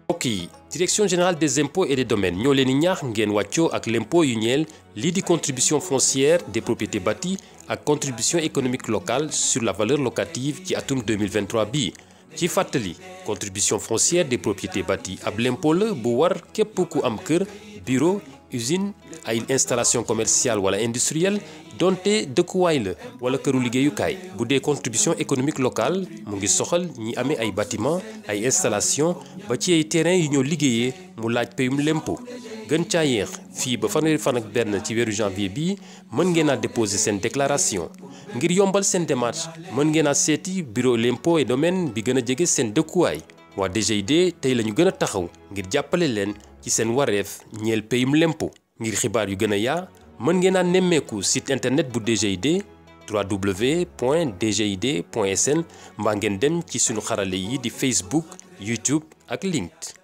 mbokk yi direction générale des impôts et des domaines ñoo leen di ñaax ngeen wàccoo ak l'impôt yu ñeel lii di contribution foncière des propriétés bâties ak contribution économique locale sur la valeur locative ci atum 2023 bii ci fàttali contribution foncière des propriétés bâties ab l'impôt la bu war képp ku am kër bureau usine ay installation commerciale wala industrielle donte dëkkuwaay la wala këru liggéeyukaay bu dee contribution économique locale mu ngi soxal ñi amee ay bâtiment ay installation ba ci ay terrain yu ñoo liggéeyee mu laaj payum lempo gën caa yéex fii ba fanweeri fan ak benn ci weeru janvier bii mën ngeen a déposer seen déclaration ngir yombal seen démarche mën ngeen a seeti bureau l'impôt et domaine bi gën a jege seen dëkkuwaay waa DGID tey la ñu gën a taxaw ngir jàppale leen ci seen wareef ñeel payum lempo ngir xibaar yu gën a yaa mën ngeen a nemmeeku site internet bu DGID www.dgid.sn mbaa ngeen dem ci sunu xarale yi di Facebook YouTube ak LinkedIn